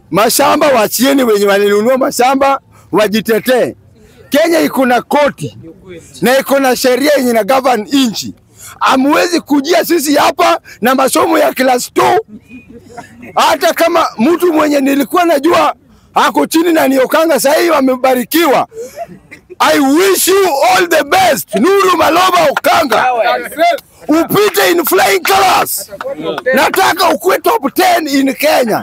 mashamba wachieni, wenye walinunua mashamba wajitetee. Kenya iko na koti na iko na sheria yenye na govern inchi. Amwezi kujia sisi hapa na masomo ya class 2 hata kama mtu mwenye nilikuwa najua ako chini na niokanga, sasa hivi amebarikiwa. I wish you all the best. Nuru Maloba Okanga, upite in flying colors. Nataka ukuwe top 10 in Kenya.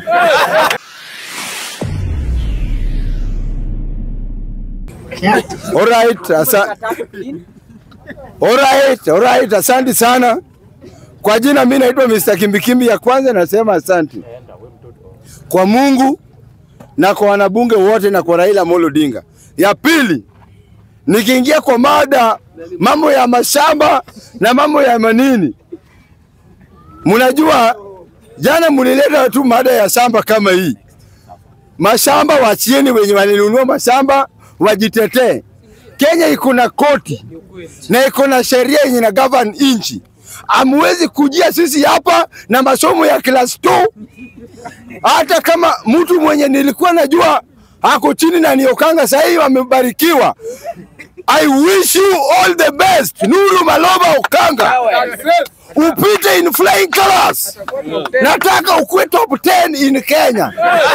Alright, asa Alright, alright, asante sana. Kwa jina mimi naitwa Mr. Kimbikimbi. Ya kwanza nasema asante kwa Mungu na kwa wanabunge wote na kwa Raila Amolo Odinga. Ya pili, nikiingia kwa mada mambo ya mashamba na mambo ya manini, mnajua jana mlileta tu mada ya shamba kama hii. Mashamba wachieni, wenye walinunua mashamba wajitetee. Kenya iko na koti na iko na sheria yenye na govern inchi. Amwezi kujia sisi hapa na masomo ya class 2 hata kama mtu mwenye nilikuwa najua ako chini na niokanga, sasa hivi amebarikiwa. I wish you all the best. Nuru Maloba Okanga, upite in flying colors. Nataka ukuwe top 10 in Kenya.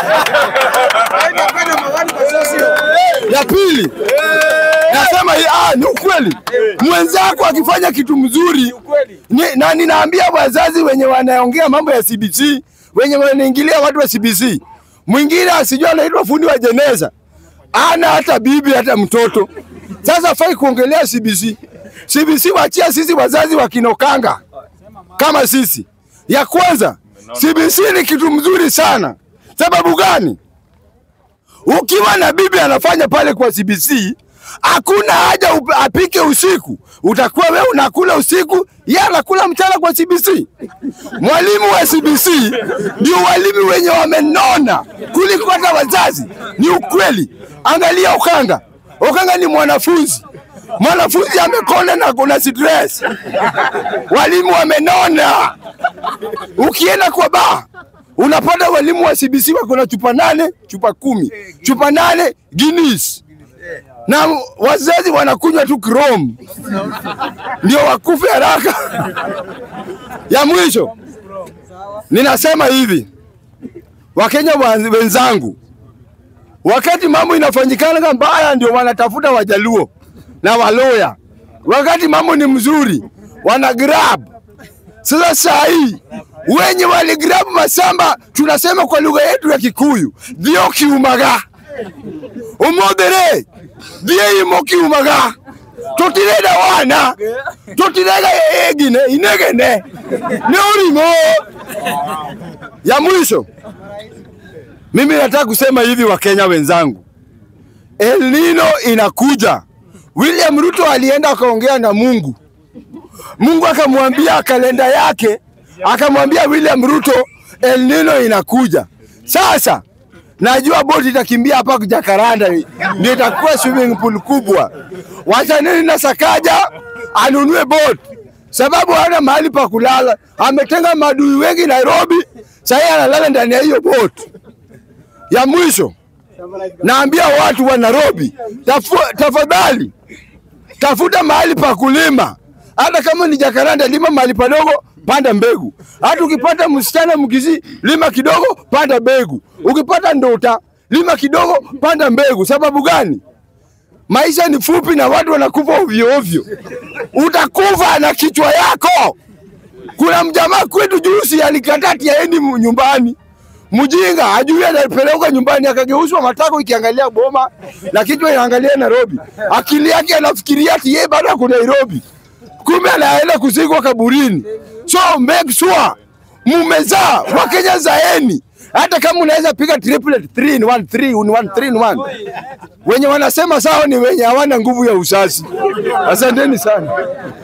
Ya pili nasema hii, ah, ni ukweli. Mwenzako akifanya kitu mzuri ni, na ninaambia wazazi wenye wanaongea mambo ya CBC, wenye wanaingilia watu wa CBC, mwingine asijua anaitwa fundi wa jeneza, ana hata bibi hata mtoto. Sasa fai kuongelea CBC. CBC wachia sisi wazazi wakinokanga kama sisi. Ya kwanza, CBC ni kitu mzuri sana. Sababu gani? Ukiwa na bibi anafanya pale kwa CBC, hakuna haja up- apike usiku. Utakuwa wewe unakula usiku, yeye anakula mchana kwa CBC. Mwalimu wa CBC ndio walimu wenye wamenona kuliko hata wazazi. Ni ukweli. Angalia Okanga. Okanga ni mwanafunzi. Mwanafunzi amekonda na kuna stress. Walimu wamenona. Ukienda kwa baa unapata walimu wa CBC wako na chupa nane, chupa kumi, chupa nane Guinness na wazazi wanakunywa tu Chrome ndio wakufe haraka. ya mwisho ninasema hivi, Wakenya wa- wenzangu, wakati mambo inafanyikana mbaya, ndio wanatafuta Wajaluo na Waloya. Wakati mambo ni mzuri, wana grab. Sasa saa hii wenye waligrab masamba, tunasema kwa lugha yetu ya Kikuyu, dhio kiumaga umothere thie imo kiumaga tutirenda wana tutirega egine inegene ni urimo ya mwisho mimi nataka kusema hivi wakenya wenzangu El Nino inakuja William Ruto alienda akaongea na Mungu Mungu akamwambia kalenda yake akamwambia William Ruto El Nino inakuja sasa najua boti itakimbia hapa Jakaranda, ndio itakuwa swimming pool kubwa. Wacha nini na Sakaja anunue boti, sababu hana mahali pa kulala. Ametenga madui wengi Nairobi, sasa analala ndani ya hiyo boti. Ya mwisho naambia watu wa Nairobi, tafu, tafadhali tafuta mahali pa kulima, hata kama ni Jakaranda, lima mahali padogo, panda mbegu. Hata ukipata msichana mkizi, lima kidogo, panda mbegu. Ukipata ndota, lima kidogo, panda mbegu. Sababu gani? Maisha ni fupi na watu wanakufa ovyo ovyo. Utakufa na kichwa yako. Kuna mjamaa kwetu juzi alikataa ati aendi mu- nyumbani. Mjinga ajui anapelekwa nyumbani, akageuzwa matako ikiangalia boma na kichwa inaangalia Nairobi. Akili yake anafikiria ati yeye bado ako Nairobi, kumbe anaenda kuzikwa kaburini. So make sure mumezaa, Wakenya zaeni, hata kama unaweza piga triplet 3 in 1 3 in 1 3 in 1. Wenye wanasema sawa ni wenye hawana nguvu ya uzazi. Asanteni sana.